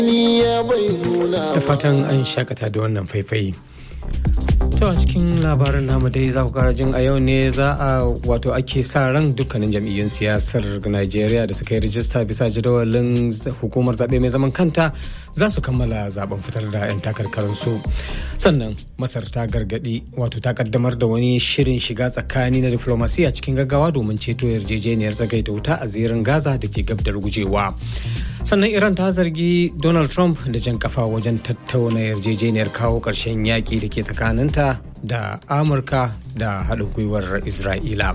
da fatan an shakata da wannan faifai to a cikin labarin namu dai za ku kara jin a yau ne za a wato ake sa ran dukkanin jam'iyyun siyasar najeriya da suka yi rijista bisa jadawalin hukumar zaɓe mai zaman kanta za su kammala zaben fitar da 'yan takarkarinsu sannan masar ta gargaɗi wato ta kaddamar da wani shirin shiga tsakani na diflomasiya cikin gaggawa domin ceto yarjejeniyar tsagaita wuta a zirin gaza da ke gab da gujewa sannan iran ta zargi donald trump da jan kafa wajen tattauna yarjejeniyar kawo ƙarshen yaƙi da ke tsakaninta da amurka da haɗin gwiwar isra'ila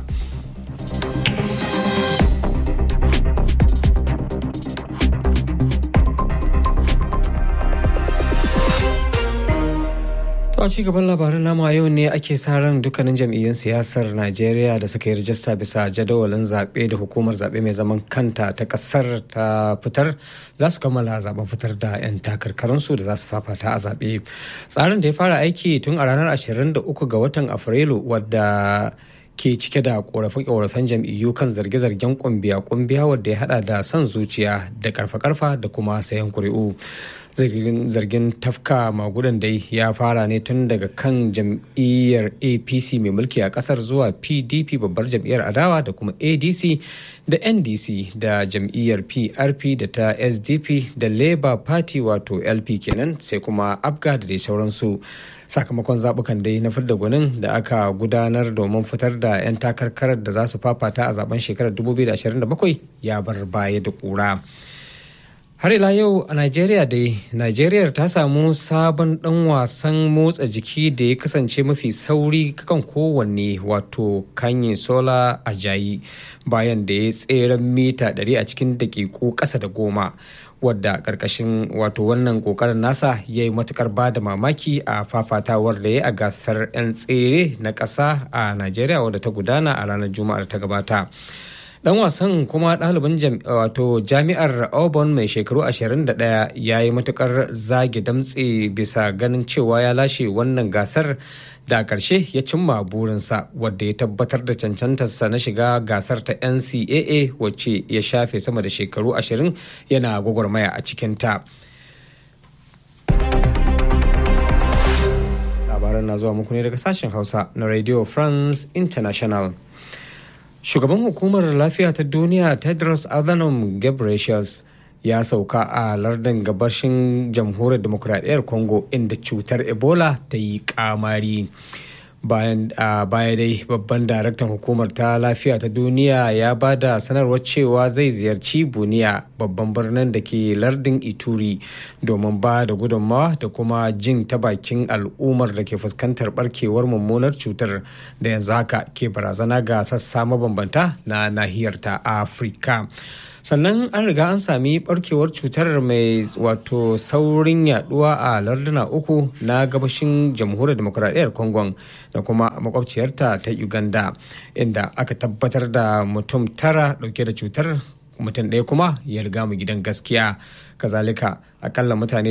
To a cigaban labaran namu a yau ne ake sa ran dukkanin jam'iyyun siyasar Najeriya da suka yi rajista bisa jadawalin zaɓe da hukumar zaɓe mai zaman kanta ta ƙasar ta fitar za su kammala zaben fitar da 'yan takarkarinsu da za su fafata a zaɓe. Tsarin da ya fara aiki tun a ranar 23 ga watan Afrilu wadda ke cike da korafe-korafen jam'iyyu kan zarge-zargen kumbiya-kumbiya wadda ya hada da son zuciya da karfa-karfa da kuma sayan kuri'u. zargin tafka magudan dai ya fara ne tun daga kan jam'iyyar apc mai mulki a kasar zuwa pdp babbar jam'iyyar adawa da kuma adc da ndc da jam'iyyar prp da ta sdp da labour party wato lp kenan sai kuma abga da dai sauransu sakamakon zabukan dai na fidda gwanin da aka gudanar domin fitar da 'yan takarkarar da za su fafata a zaben shekarar 2027 ya bar baya da kura. har ila yau a Najeriya dai Najeriya ta samu sabon dan wasan motsa jiki da ya kasance mafi sauri kan kowanne wato kanye sola ajayi bayan da ya tseren mita 100 a cikin dakiku ƙasa da goma wadda ƙarƙashin wato wannan ƙoƙarin nasa ya yi matukar ba da mamaki a fafatawar da ya a gasar 'yan tsere na ƙasa a Najeriya wadda ta gudana a ranar Juma'ar ta gabata. dan wasan kuma ɗalibin wato jami'ar auburn mai shekaru 21 ya yi matukar zage damtse bisa ganin cewa ya lashe wannan gasar da ƙarshe ya cimma burinsa wadda ya tabbatar da cancantarsa na shiga gasar ta ncaa wacce ya shafe sama da shekaru 20 yana gwagwarmaya a cikinta. labaran na zuwa muku ne daga sashen hausa na radio france international shugaban hukumar lafiya ta duniya tedros adhanom ghebreyesus ya sauka a lardin gabashin jamhuriyar demokuraɗiyyar congo inda cutar ebola ta yi kamari bayan a baya dai babban daraktan hukumar ta lafiya ta duniya ya ba da sanarwar cewa zai ziyarci buniya babban birnin da ke lardin ituri domin ba da gudunmawa da kuma jin ta bakin al'ummar da ke fuskantar barkewar mummunar cutar da yanzu haka ke barazana ga sassa mabambanta na nahiyar ta afirka sannan an riga an sami barkewar cutar mai wato saurin yaduwa a larduna uku na gabashin jamhuriyar demokuraɗiyyar congo da kuma makwabciyarta ta uganda inda aka tabbatar da mutum tara dauke da cutar mutum ɗaya kuma ya riga mu gidan gaskiya kazalika akalla mutane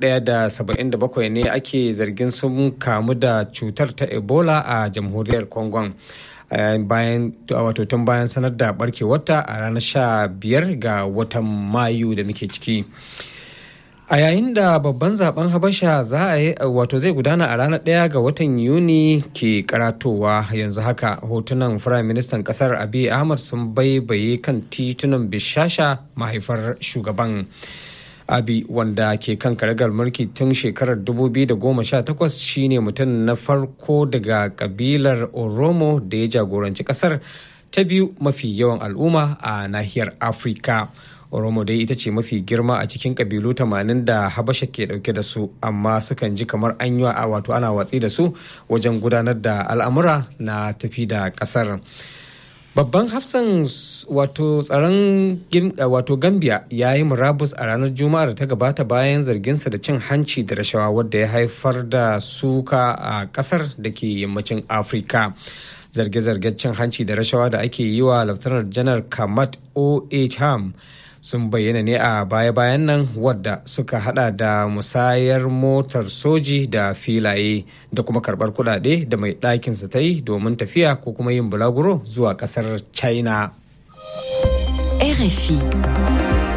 1,077 ne ake zargin sun kamu da cutar ta ebola a jamhuriyar congo bayan wato tun bayan sanar da barkewarta a ranar sha biyar ga watan mayu da muke ciki a yayin da babban zaben habasha za a yi wato zai gudana a ranar ɗaya ga watan yuni ke karatowa yanzu haka hotunan firayim ministan kasar abiy ahmad sun baibaye kan titunan bishasha mahaifar shugaban abi wanda ke kan karagar mulki tun shekarar 2018 shine mutum na farko daga kabilar oromo da ya jagoranci kasar ta biyu mafi yawan al'umma a nahiyar afirka oromo dai ita ce mafi girma a cikin kabilu 80 da habasha ke dauke da su amma sukan ji kamar an yi wato ana watsi da su wajen gudanar da al'amura na tafi da kasar babban hafsan wato tsaron wato gambia ya yi murabus a ranar juma'ar ta gabata bayan zarginsa da cin hanci da rashawa wadda ya haifar da suka a kasar da ke yammacin afirka zarge-zargen cin hanci da rashawa da ake yi wa laftanar janar kamat oh ham sun bayyana ne a baya-bayan nan wadda suka hada da musayar motar soji da filaye da kuma karbar kudade da mai ɗakinsa ta yi domin tafiya ko kuma yin bulaguro zuwa kasar china RFI.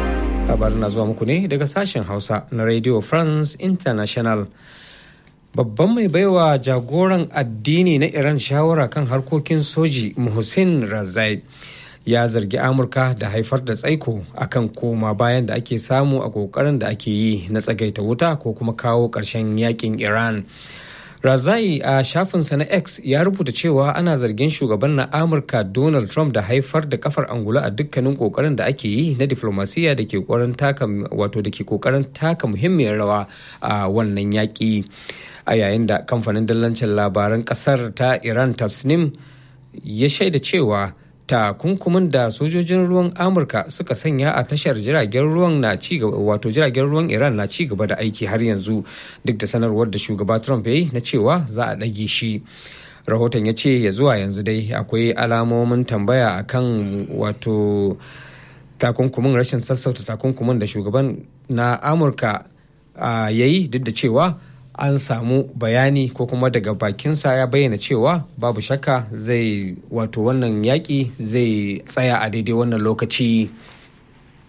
labarin na zuwa muku ne daga sashen hausa na radio france international babban mai baiwa jagoran addini na iran shawara kan harkokin soji muhsin razai ya zargi amurka da haifar da tsaiko akan koma bayan da ake samu a kokarin da ake yi na tsagaita wuta ko kuma kawo ƙarshen yakin iran razai a shafinsa na x ya rubuta cewa ana zargin shugaban na amurka donald trump da haifar da kafar angula a dukkanin kokarin da ake yi na diflomasiya da ke kokarin taka wato da ke kokarin taka muhimmiyar rawa a wannan yaƙi a yayin da kamfanin dillancin labaran ƙasar ta iran tasnim ya shaida cewa takunkumin da sojojin ruwan amurka suka sanya a tashar jiragen ruwan na ci gaba wato jiragen ruwan iran na ci gaba da aiki har yanzu duk da sanarwar da shugaba trump ya yi na cewa za a ɗage shi rahoton ya ce ya zuwa yanzu dai akwai alamomin tambaya akan wato takunkumin rashin sassauta takunkumin da shugaban na amurka ya yi duk da cewa an samu bayani ko kuma daga bakinsa ya bayyana cewa babu shakka zai wato wannan yaƙi zai tsaya a daidai wannan lokaci